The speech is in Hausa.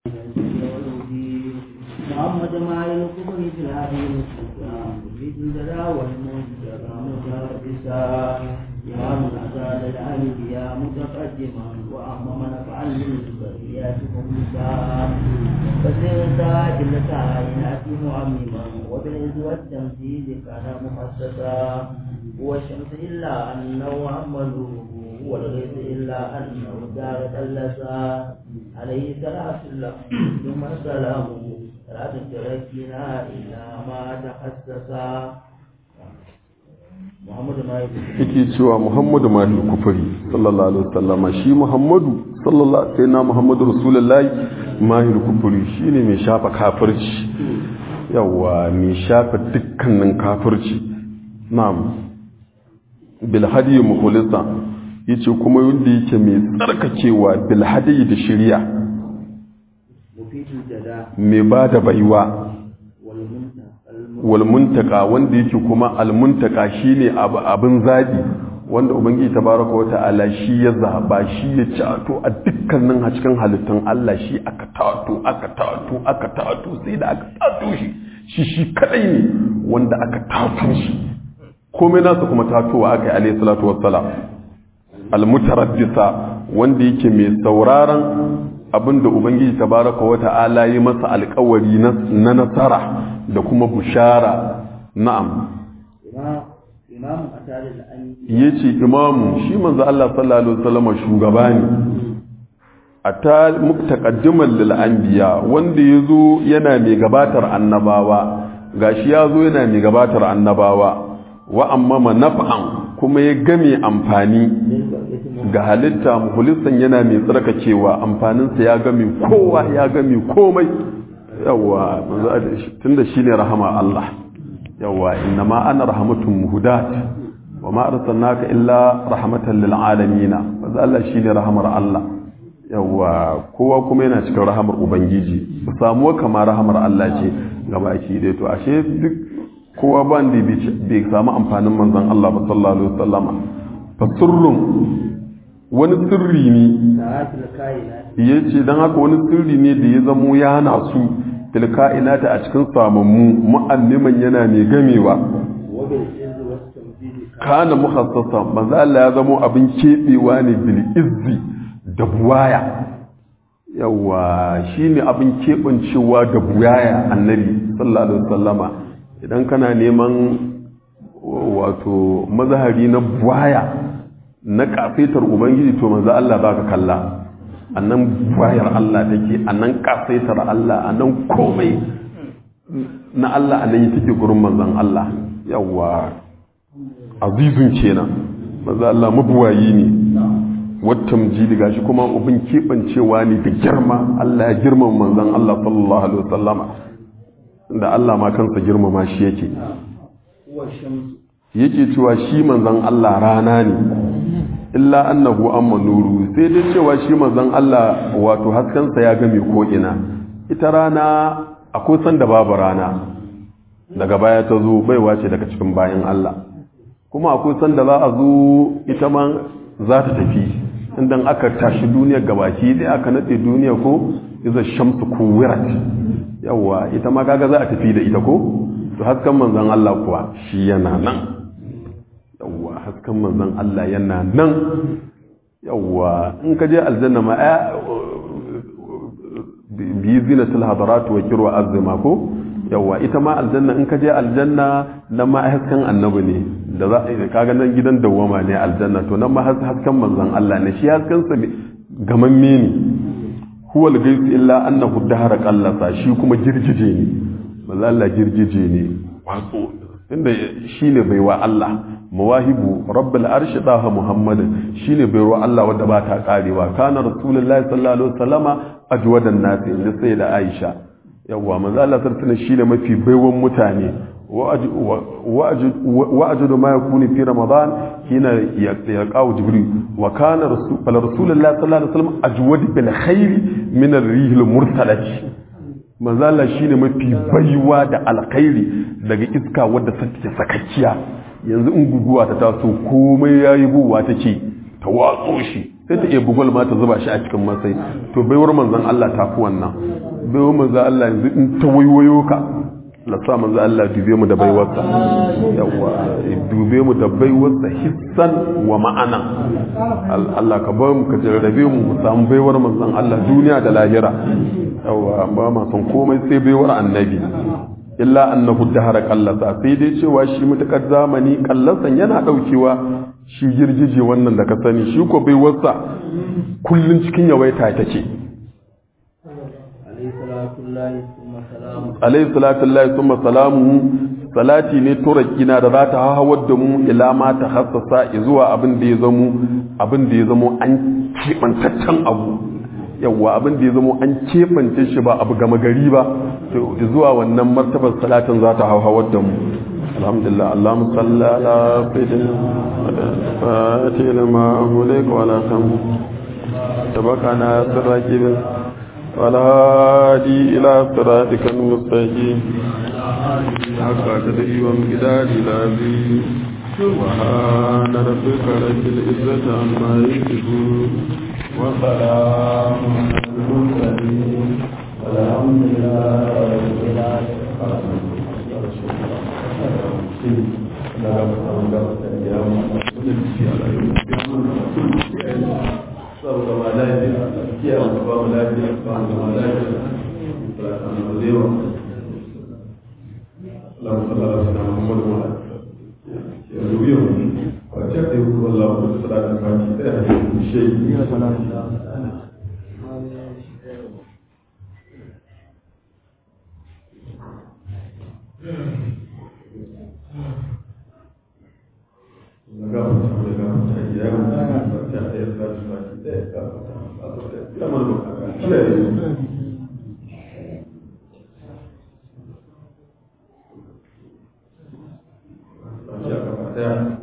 محمد ما يلقب في الهدي يريد الجلا والمنتقى متربصا إمام الأزاد الأنبياء متقدما وأمم نفعا للبريات مخلصا فسرت جل كائنات معمما وبالعز والتمثيل كان مخصصا هو الشمس إلا أنه محمد هو الغيث إلا أنه دار تلسا عليه صلاة الله ثم السلام لا تتركنا إلا ما تخصصا Muhammadu ma yake cewa Muhammadu ma fi kufuri sallallahu alaihi wasallama shi Muhammadu sallallahu sai na Muhammadu Rasulullahi ma fi kufuri shine mai shafa kafirci yawa mai shafa dukkanin kafirci na'am bil hadi mukhlisa yace kuma wanda yake mai tsarkakewa bil hadi da shari'a mufidul jada mai bada baiwa wal munta walmuntaka wanda yake kuma almuntaka shine abin zaɓi wanda ubangiji tabaraka wa ta'ala shi ya zaba shi ya cato a dukkanin a cikin halittun Allah shi aka tato aka tato aka tato sai da aka tato shi shi shi kadai ne wanda aka tato shi komai nasa kuma tatowa aka yi alayhi salatu wassalam almutaraddisa wanda yake mai sauraron abinda ubangiji tabaraka wa ta'ala yi masa alkawari na nasara da kuma bushara na'am imamu a tare da an ya ce imamu shi manzo Allah sallallahu alaihi wasallam shugaba ne a ta muktaqaddiman lil anbiya wanda yazo yana mai gabatar annabawa gashi yazo yana mai gabatar annabawa wa amma naf'an kuma ya game amfani ga halitta mukhlisan yana mai tsarkakewa amfaninsa ya game kowa ya game komai yawa tunda shine rahama Allah yawa inna ma ana rahmatun muhdat wa ma arsalnaka illa rahmatan lil alamin manzo Allah shine rahamar Allah yawa kowa kuma yana cikin rahamar ubangiji ba samuwa kama rahamar Allah ce ga baki dai to ashe duk kowa ba da bai samu amfanin manzon Allah ba sallallahu alaihi wasallama fa sirrun wani sirri ne sa'atul kainat yace dan haka wani sirri ne da ya zamo ya hana su tilka'inata a cikin samammu mu'anniman yana mai gamewa wa bil izz was tamthil kana mukhassasa manzo Allah ya zamo abin kebewa ne bil izzi da buwaya yawa shine abin kebancewa da buwaya annabi sallallahu alaihi wasallama idan kana neman wato mazahari na buwaya na kafetar ubangiji to manzo Allah baka kalla annan bayar Allah take annan kasaitar Allah annan komai na Allah anan yi take gurin manzon Allah yawa azizun kenan manzo Allah mabuwayi ne wattam jidi gashi kuma ubin kebancewa ne da girma Allah ya girmama manzon Allah sallallahu alaihi wasallama da Allah ma kansa girmama shi yake huwa shamsu yake cewa shi manzon Allah rana ne illa annahu amma nuru sai dai cewa shi manzon Allah wato haskensa ya game ko ina ita rana akwai sanda babu rana daga baya ta zo baiwa ce daga cikin bayan Allah kuma akwai sanda za a zo ita ma za ta tafi inda aka tashi duniya gabaki dai aka nade duniya ko iza shamsu kuwirat yawa ita ma kaga za a tafi da ita ko to hasken manzon Allah kuwa shi yana nan yawwa hasken manzon Allah yana nan yawwa in ka je aljanna ma a bi zinatul hadarat wa kirwa azma ko yawwa ita ma aljanna in ka je aljanna nan ma hasken annabi ne da za ka ga nan gidan dawwama ne aljanna to nan ma hasken manzon Allah ne shi hasken sa gamamme ne huwa al-ghayth illa annahu dahara qallasa shi kuma girgije ne manzon Allah girgije ne wato inda shine baiwa Allah mawahibu rabbul arshi daha muhammadin shine baiwa Allah wanda ba ta karewa kana rasulullahi sallallahu alaihi wasallama ajwadan nasi inda sai da Aisha yawa manzo Allah sallallahu shine mafi baiwan mutane wa ajudu ma yakuni fi ramadan hina yaqau jibril wa kana rasulullahi sallallahu alaihi wasallam ajwad bil khairi min ar-rihil mursalati manzo Allah shine mafi baiwa da alkhairi daga iska wadda take sakakkiya yanzu in guguwa ta taso komai yayi buwa take ta watso shi sai ta iya bugul ma ta zuba shi a cikin masai to baiwar manzon Allah ta fi wannan baiwa manzo Allah yanzu in ta waiwayo ka la sa manzo Allah dube mu da baiwarsa yawa dube mu da baiwarsa hissan wa ma'ana Allah ka bar mu ka jarrabe mu mu samu baiwar manzon Allah duniya da lahira yawa ba ma son komai sai baiwar annabi illa annahu dahara kallasa sai dai cewa shi mutakar zamani kallasan yana daukewa shi girgije wannan da ka sani shi ko baiwarsa kullun cikin yawaita take عليه صلاة الله ثم سلامه alayhi salatu lillahi thumma salamuhu salati ne turakina da za ta hawar da mu ila ma ta hassasa zuwa abin da ya zamo abin da ya zamo an kebantaccen abu yawwa abin da ya zamo an kebance shi ba abu gama gari ba to zuwa wannan martabar salatin za ta hawar da mu alhamdulillah allahumma salli ala sayyidina fatih ma amulek wa ala kam tabakana sirraki والهادي إلى صراطك المستقيم حق تدري ومقدار العظيم سبحان ربك رب العزة عما يصفون وسلام على المرسلين والحمد لله رب العالمين saboda ma lafiya kiyaye mu ba mu lafiya ba mu ma lafiya ba mu zewa Allah sallallahu alaihi wasallam Muhammad wa ya rubiyo wa ta da ku Allah wa sallallahu alaihi wasallam da ya shi ya salatu Yeah.